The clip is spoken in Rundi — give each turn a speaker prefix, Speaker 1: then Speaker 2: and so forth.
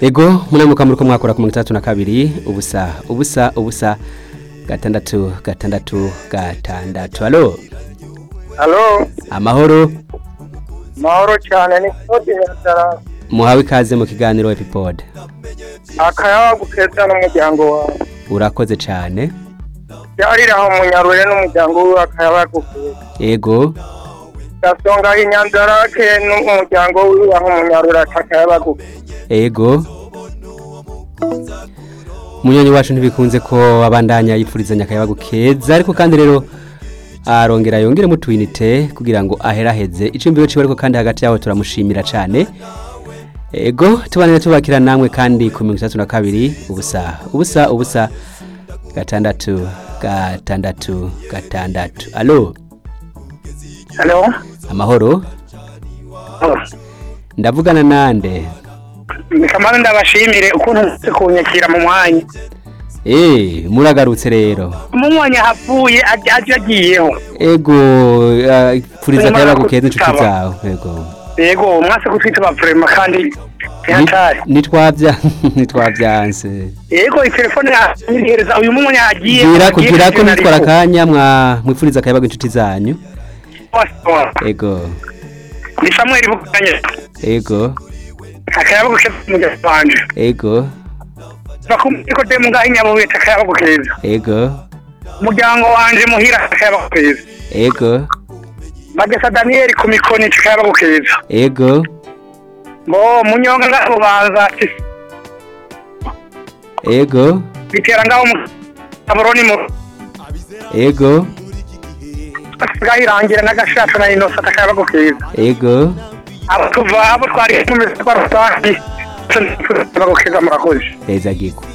Speaker 1: ego muramuka muriko mwakora ku mirongo itandatu na kabiri ubusa ubusa ubusa gatandatu gatandatu gatandatu alo
Speaker 2: Halo,
Speaker 1: amahoro
Speaker 2: mahoro cyane ni Claude Nyatara.
Speaker 1: muhawe ikaze mu kiganiro epipod
Speaker 2: Akayawa gukeza n'umuryango wawe.
Speaker 1: urakoze cane
Speaker 2: Byarira aho munyarure n'umuryango wiwe akayawa gukeza.
Speaker 1: ego
Speaker 2: Gasonga inyanzarake n'umuryango wiwe aho munyarure akayawa gukeza.
Speaker 1: ego munyonyi wacu ntibikunze ko abandanya yipfurizanya akayabagu keza ariko kandi rero arongera yongeremo utwinite kugira ngo aheraheze icumbi ciwe ariko kandi hagati yaho turamushimira cane ego tubanire tubakira namwe kandi ku mirongo itandatu na kabiri ubusa ubusa ubusa gatandatu gatandatu gatandatu alo
Speaker 2: Halo.
Speaker 1: amahoro ndavugana nande
Speaker 2: Kamara ndabashimire ukuntu muze kunyakira mu mwanya.
Speaker 1: Eh, muragarutse rero
Speaker 2: Mu mwanya hapfuye aje agiyeho.
Speaker 1: ego uh, pfuriza
Speaker 2: Nyuma
Speaker 1: akayabagu
Speaker 2: yo
Speaker 1: keza inshuti
Speaker 2: kutaba.
Speaker 1: zawe ego
Speaker 2: Yego, mwase kutwitaba vrema kandi
Speaker 1: Ni-
Speaker 2: ntiyatari.
Speaker 1: nitwavya nitwavyanse
Speaker 2: Yego, itelefone yanyihereza uyu mwanya yagiye.
Speaker 1: gira
Speaker 2: agiye
Speaker 1: kugira ko
Speaker 2: kugenda
Speaker 1: nitwara
Speaker 2: ariko.
Speaker 1: akanya mwa mwipfuriza akayabagu inshuti zanyu ego
Speaker 2: Ni Samuel Bukanya.
Speaker 1: ego
Speaker 2: akayabo gukeza umuryango wanje
Speaker 1: ego
Speaker 2: bakumiko de munga inyabuye akayabo gukeza
Speaker 1: ego
Speaker 2: umuryango wanje muhira akayabo gukeza
Speaker 1: ego
Speaker 2: bagesa Daniel ku mikoni akayabo gukeza
Speaker 1: ego
Speaker 2: ngo munyonga ngabo baza ati
Speaker 1: ego
Speaker 2: bitera ngaho mu aboroni mu
Speaker 1: ego
Speaker 2: gahirangira n'agashato na inosa akayabo gukeza
Speaker 1: ego
Speaker 2: abo tuva abo twari mu misako rusange akayabo gukeza murakoze
Speaker 1: heza giko